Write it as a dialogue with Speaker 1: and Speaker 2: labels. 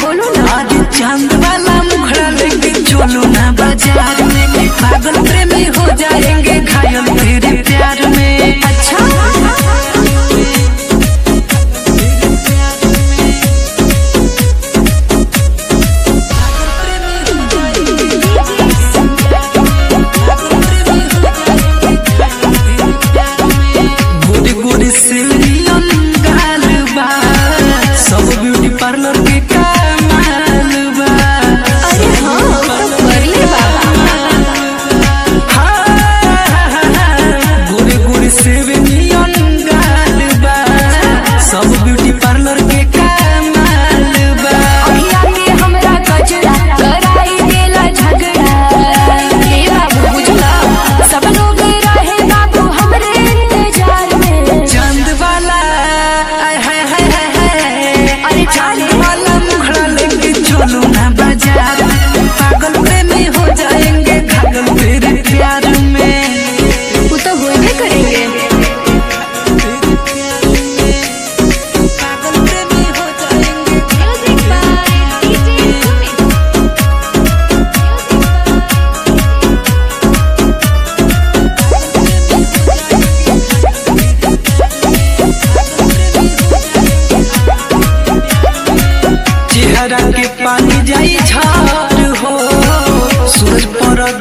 Speaker 1: बोलो ना
Speaker 2: आज चांद वाला मुखड़ा लेके चलो ना बाजार में पागल प्रेमी हो जाएंगे घायल तेरे प्यार में
Speaker 1: अच्छा
Speaker 2: गोरी गोरी सिलियन गाल बा सब ब्यूटी पार्लर के कमाल बा
Speaker 1: अरे हाँ तो कर ले बाबा
Speaker 2: गोरे गोरे सिलियन गाल बा सब ब्यूटी पार्लर के कमाल बा
Speaker 1: अखिया के हमरा कचरा कराई देला झगड़ा ए बाबू बुझला सब लोग रहे बाबू हमरे इंतजार में
Speaker 2: चांद वाला आय हाय हाय हाय हाय
Speaker 1: अरे
Speaker 2: चांद
Speaker 1: जाने
Speaker 2: वाला मुखड़ा लेके चलो ना बाजार पागल प्रेमी हो जाएंगे घायल तेरे प्यार में
Speaker 1: वो तो होइबे करेंगे
Speaker 2: पागल प्रेमी हो जाएंगे
Speaker 1: म्यूजिक बाय डीजे सुमित
Speaker 2: चेहरा के पानी जाई झार हो सूरज पर